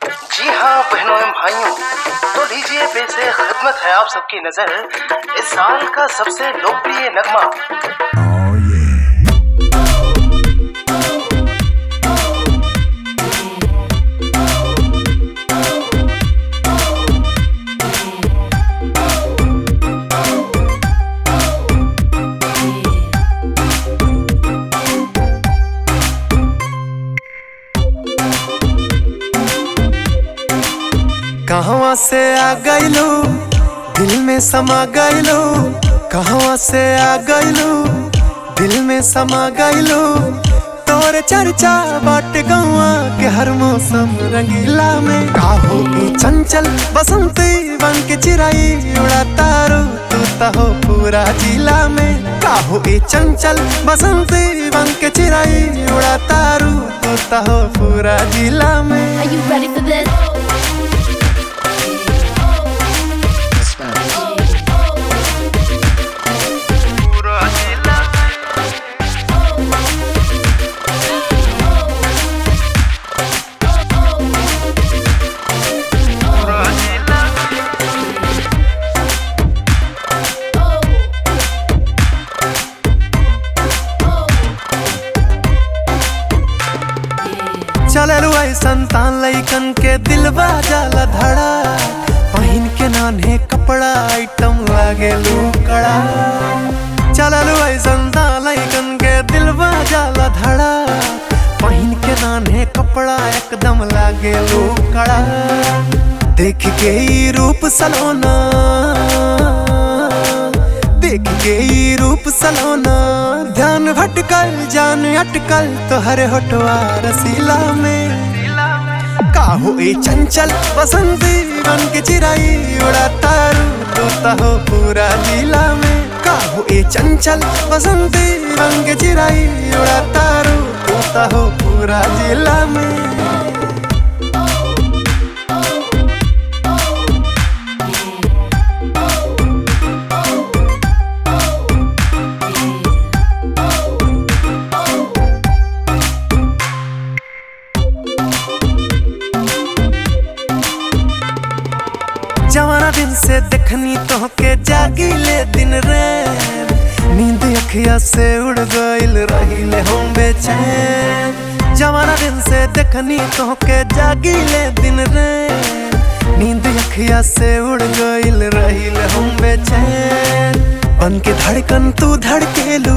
जी हाँ बहनों एवं भाइयों तो लीजिए पेश है खिदमत है आप सबकी नजर इस साल का सबसे लोकप्रिय नगमा कहवा से आ गइलू दिल में समा गइलू कहवा से आ गइलू दिल में समा गइलू तोर चर्चा बाट गवा के हर मौसम रंगीला में काहो की चंचल बसंती बन के चिराई उड़ा तारू तू तो हो पूरा जिला में काहो की चंचल बसंती बन के चिराई उड़ा तारू तू तो हो पूरा जिला में Are you ready for this? चलल ऐसन तान लैकन के दिल जाला धड़ा पहिन के नान्हे कपड़ा आइटम लागे लूकड़ा चलल ऐसन तान लैकन के दिल जाला धड़ा पहिन के नान्हे कपड़ा एकदम लागे लूकड़ा देख के ई रूप सलोना देख के ई रूप सलोना ध्यान भटकल जान अटकल तोहरे होटवा रसीला में काहो ए चंचल बसंती बन के चिराई उड़ा तारू तोता हो पूरा जिला में काहो ए चंचल बसंती बन के चिराई उड़ा तारू तोता हो पूरा जिला में जवाना दिन से देखनी तो के जागी ले दिन रे नींद अखिया से उड़ गइल रहिले हम बेचैन जवाना दिन से देखनी तो के जागी ले दिन रे नींद अखिया से उड़ गइल रहिले हम बेचैन बन के धड़कन तू धड़केलू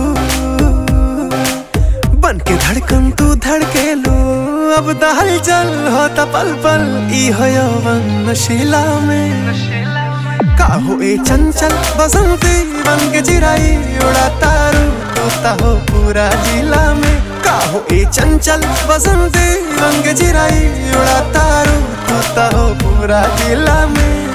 बन के धड़कन तू धड़केलू अब दहल चल होता पल पल ई हो यौवन नशीला में काहो ए चंचल बसंती बन के चिराई उड़ा तारू तोता हो पूरा जिला में काहो ए चंचल बसंती बन के चिराई उड़ा तारू तोता हो पूरा जिला में